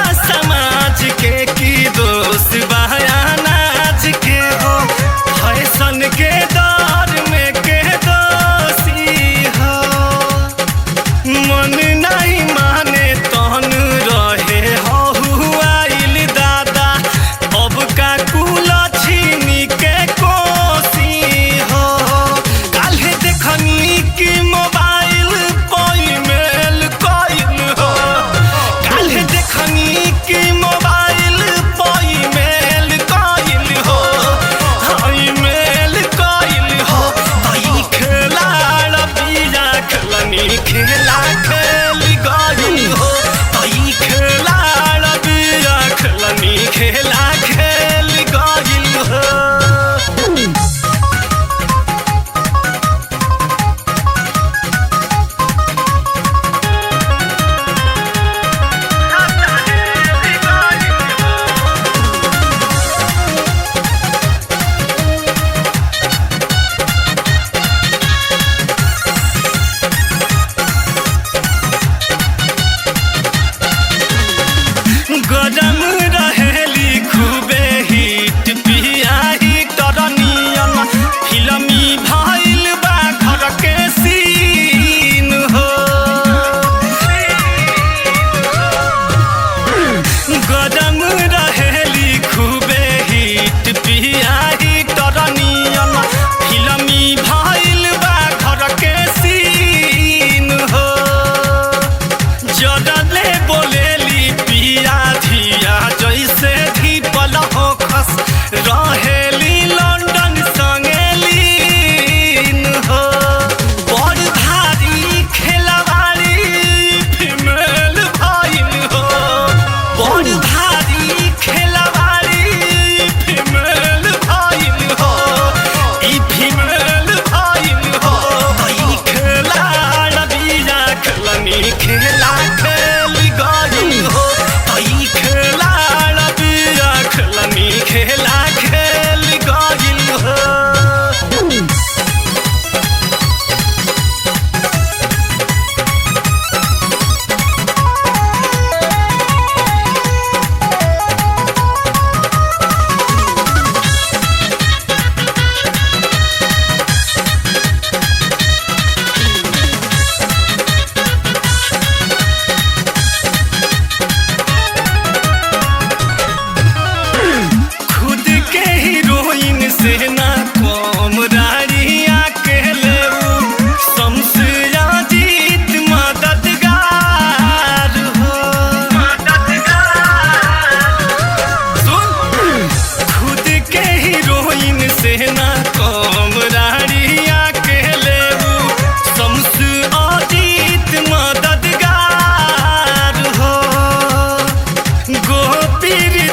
समाज के की दोस्त बयानाज के हो फैशन के दौर में के दोषी हो मन नहीं माने तहन रहे हहुआइल दादा अब का कुल छीनी के कोसी हो काल्हे देखनी कि मोबाइल पर मेल कइल हो काल्हे देखनी कि मोबाइल पर मेल कइल हो हाय मेल कइल हो तई खेला रबिया खेलनी खेला खेल गइल हो तई खेला रबिया खेलनी खेला खेल गइल हो गरम रहेली खूबे हिट पिया हिटर नियन फिल्मी भइल बा घर के सीन हो गरम रहेली खूबे हिट पिया हिटर नियन फिल्मी भइल बा घर के सीन हो जडले बोलेली पिया धिया जैसे धीपल हो खस रहेली लंदन संगेलीन हो बड़ भारी खेलवाड़ी फीमेल भइल हो बड़ भारी खेलवाड़ी फीमेल भइल हो ई फीमेल भइल हो ई खेला रबिया खेलनी खेला खेल गइल हो ई खेला रबिया खेलनी खेला खेल गइल हो खुद के हीरोइन से ना कम रारिया के लेऊ शमसिया जीत मददगार हो सुन खुद के हीरोइन से ना कम रारिया के लेऊ शम्स अजीत मददगार हो गोपीर